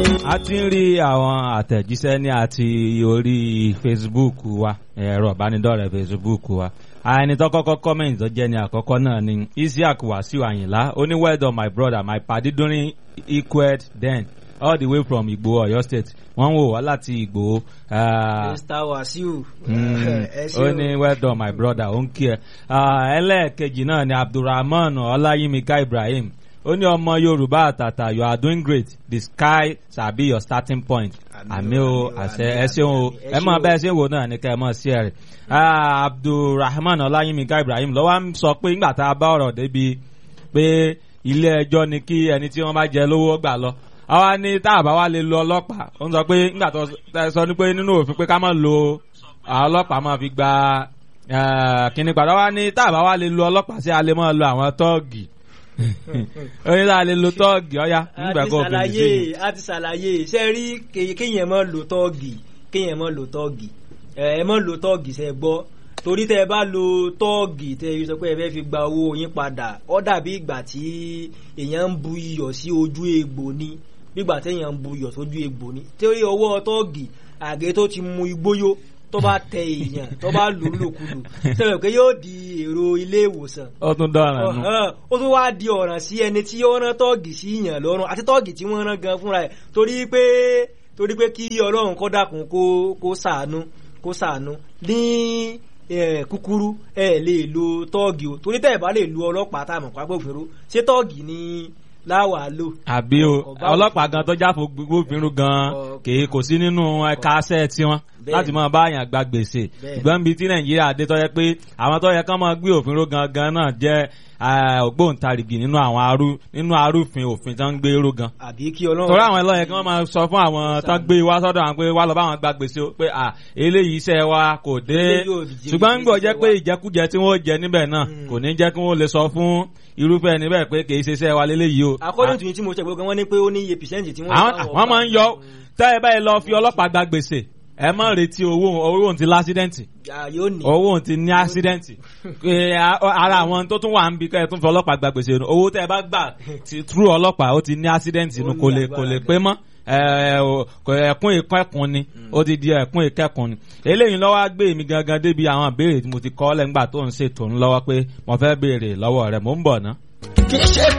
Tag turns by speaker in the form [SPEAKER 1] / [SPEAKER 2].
[SPEAKER 1] a ti ń rí àwọn àtẹ̀jíṣẹ́ ní àti orí Facebook wa ẹ̀rọ ìbánidọ́rẹ̀ẹ́ Facebook wa ẹni tó kọ́kọ́ comment tó jẹ́ ní àkọ́kọ́ náà ni Isiaq Wasiu Ayinla ó ní well done my brother my padi during equed then all the way from Igbo Ọ̀yọ́ state wọ́n ń wò wá láti Igbo. ah,
[SPEAKER 2] Mr. Wasiu.
[SPEAKER 1] Mm,
[SPEAKER 2] ẹ ṣé
[SPEAKER 1] ó
[SPEAKER 2] o.
[SPEAKER 1] ní well done my brother ó ń kí ẹ Ah, ẹlẹ́ẹ̀kejì náà ni Abdulrahman Ọláyímíká Ibrahim ó ní ọmọ Yorùbá àtàtà you are doing great the sky shall be your starting point àmì o àṣẹ ẹ ṣeun o ẹ mọ bẹ́ẹ̀ ṣe ń wò náà ní kẹ́ ẹ mọ̀ sí ẹ rẹ̀ Ah, Abdulrahman Ọláyímíká Ibrahim lọ́wọ́ ń sọ pé nígbà tá a bá ọ̀rọ̀ débi pé ilé ẹjọ́ ni kí ẹni tí wọ́n bá jẹ lówó gbà lọ àwa ní tá a bá wá lè lo ọlọ́pàá ó ń sọ pé nígbà tó ẹ sọ ní pé nínú òfin pé ká má lo àwọn ọlọ́pàá máa fi gba eh, kíní padà wá ní tá a bá wá lè lo ọlọ́pàá sí a lè máa lo àwọn tọ́ọ̀gì ó ní tá a lè lo tọ́ọ̀gì ọ̀ya
[SPEAKER 2] a
[SPEAKER 1] nígbà
[SPEAKER 2] ti
[SPEAKER 1] kó o fèsì sí i.
[SPEAKER 2] ṣàlàyé a ti ṣàlàyé ṣe rí ké- kéèyàn mọ́ lo tọ́ọ̀gì kéèyàn mọ́ lo tọ́ọ̀gì ẹ ẹ mọ́ lo tọ́ọ̀gì ṣe gbọ́ torí tẹ ẹ bá lo tọ́ọ̀gì tẹ ẹ sọ pé ẹ fẹ́ fi gba owó yín padà ó dàbí ìgbà tí èèyàn ń bu iyọ̀ sí ojú egbò ni bígbà téèyàn ń bu iyọ̀ sójú egbò ni torí ọwọ́ tọ́ọ̀gì àgé tó ti mu igbóyó tó bá tẹ èèyàn tó bá lò ó lòkulò sẹ́wọ̀n pé yóò di èrò ilé ìwòsàn
[SPEAKER 1] ó tún dọ̀ràn nù.
[SPEAKER 2] Ọ̀hán, ó tún wá di ọ̀ràn sí ẹni tí ó rán tọ́ọ̀gì sí yàn lọ́rùn àti tọ́ọ̀gì tí wọ́n rán gan fúnra ẹ̀ torí pé torí pé kí ọlọ́run kọ́ dákun kó kó sàánú kó sàánú ní eh, kúkúrú ẹ lè lo tọ́ọ̀gì o torí tẹ́ ẹ̀ bá lè lo ọlọ́pàá tá a mọ̀ pápẹ́ òfin ṣé tọ́ọ̀gì ni láwàá lò.
[SPEAKER 1] àbí o
[SPEAKER 2] Ọba
[SPEAKER 1] ọlọ́pàá gan tó jáfo gbófinró gan
[SPEAKER 2] Ọ-
[SPEAKER 1] kì í kò sí nínú ẹ̀ka aṣẹ́ tiwọn
[SPEAKER 2] Bẹ́ẹ̀.
[SPEAKER 1] láti máa bá àyàn gba gbèsè
[SPEAKER 2] Bẹ́ẹ̀.
[SPEAKER 1] ṣùgbọ́n bíi tí nàìjíríà dé tó yẹ pé àwọn tó yẹ kán máa gbé òfin ró gangan náà jẹ́ eh, ògbóǹtarìgì nínú àwọn arú nínú arúfin òfin tó ń gbé ró gan
[SPEAKER 2] àbí kí ọlọ́run.
[SPEAKER 1] torí àwọn ẹlọ́yẹ kí wọ́n máa sọ fún àwọn tán gbé wá sọ́dọ̀ àwọn pé wá lọ bá àwọn gba gbèsè o, pé à eléyìí iṣẹ́ wa kò dé
[SPEAKER 2] Eléyìí ò jẹ́
[SPEAKER 1] ṣùgbọ́n ń gbọ́ jẹ́
[SPEAKER 2] iṣẹ́
[SPEAKER 1] pé
[SPEAKER 2] wa.
[SPEAKER 1] ìjẹkújẹ tí wọ́n jẹ níbẹ̀ náà
[SPEAKER 2] Mm.
[SPEAKER 1] kò ní jẹ́ kí wọ́n lè sọ fún irúfẹ́ ẹni bẹ́ẹ̀ pé kì í ṣe iṣẹ́ wa léléyìí o.
[SPEAKER 2] according to yín tí mo ṣe gbogbo wọn ní pé ó ní iye percent tí wọ́n.
[SPEAKER 1] àwọn
[SPEAKER 2] bá
[SPEAKER 1] àwọn máa ń yọ tẹ́ ẹ báyìí lọ fi ọlọ́pàá gba gbèsè ẹ má retí owó owó òun ti lásídẹ́ǹtì
[SPEAKER 2] Ah, yóò ní.
[SPEAKER 1] owó òun ti ní ásídẹ́ǹtì Ẹ, a- ara àwọn tó tún wà ń bi kẹ́ ẹ tún fi ọlọ́pàá gba gbèsè nù owó tẹ́ ẹ bá gbà ti trú ọlọ́pàá ó ti ní ásídẹ́ǹtì nù
[SPEAKER 2] Ó ní
[SPEAKER 1] kò lè kò lè
[SPEAKER 2] agbára
[SPEAKER 1] pé mọ́ ẹ, o- kò- ẹkún ìkẹ́kùn ni ó ti di ẹkún ìkẹ́kùn ni eléyìí lọ́wọ́ á gbé mi gangan débi àwọn ìbéèrè tí mo ti kọ́ lẹ́ngbà tó ń ṣètò ńlọ́wọ́ pé mo fẹ́ béèrè lọ́wọ́ rẹ̀ mò ń bọ̀ ná.
[SPEAKER 3] kì í ṣe